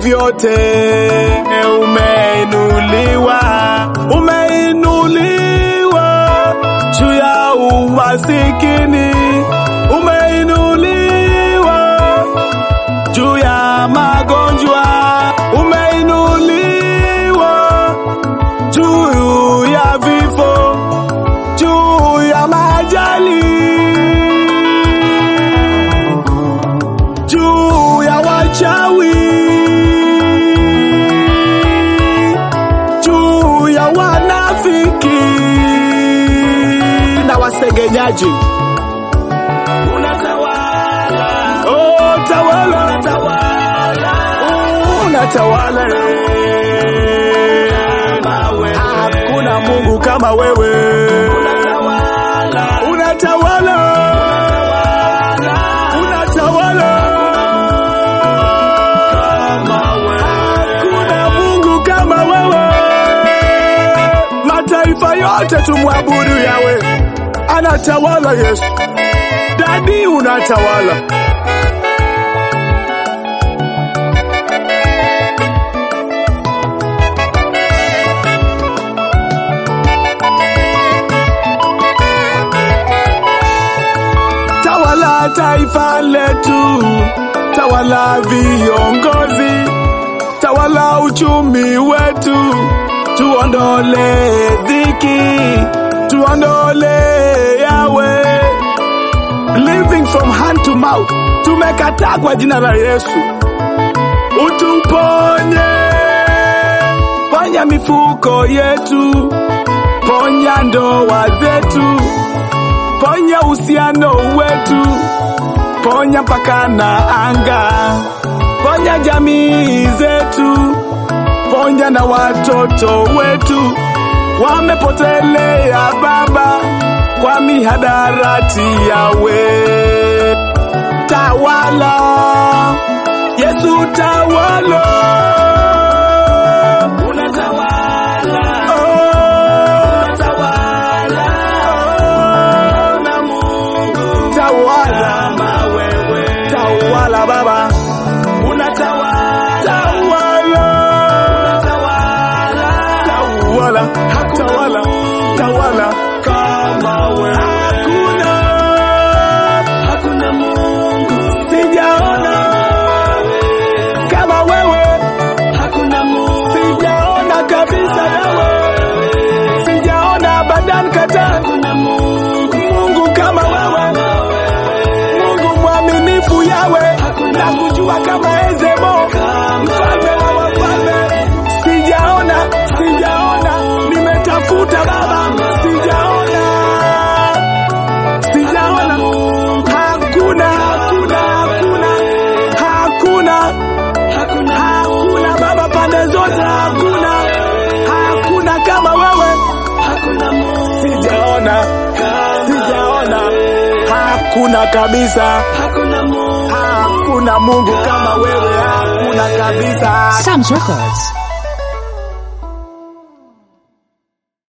vyote umeinuliwa, umeinuliwa juu ya umasikini, umeinuliwa juu ya magonjwa, umeinuliwa juu ya vifo, juu ya majali, juu ya wachawi, juu ya wanafiki na wasengenyaji. Unatawala, oh, tawala, unatawala, unatawala. Hakuna Mungu kama wewe, unatawala, unatawala, unatawala. Hakuna Mungu kama wewe, mataifa yote tumwabudu yawe, anatawala Yesu. Dadi unatawala. Tawala taifa letu, tawala viongozi, tawala uchumi wetu, tuondole dhiki, tuondole yawe living from hand to mouth. Tumekataa kwa jina la Yesu, utuponye, ponya mifuko yetu, ponya ndoa zetu, ponya uhusiano wetu, ponya mpaka na anga, ponya jamii zetu, ponya na watoto wetu wamepotelea Baba kwa mihadarati yawe. Tawala Yesu, tawala, unatawala, oh, unatawala, oh, na Mungu tawala, kama wewe tawala Baba, unatawala, tawala, unatawala, tawala, tawala, tawala kama wewe. Hakuna, hakuna Mungu sijaona kama wewe, hakuna Mungu sijaona kabisa wewe, sijaona abadan kata, hakuna Mungu, Mungu kama wewe, Mungu mwaminifu yawe, na kujua kama Ezebo, mfalme wa wafalme, sijaona, sijaona, nimetafuta Baba, sijaona, sijaona, hakuna, hakuna, hakuna, hakuna, hakuna Baba, pande zote hakuna, hakuna kama wewe, sijaona, sijaona, hakuna kabisa, hakuna Mungu kama wewe, hakuna kabisa. Sam's Records.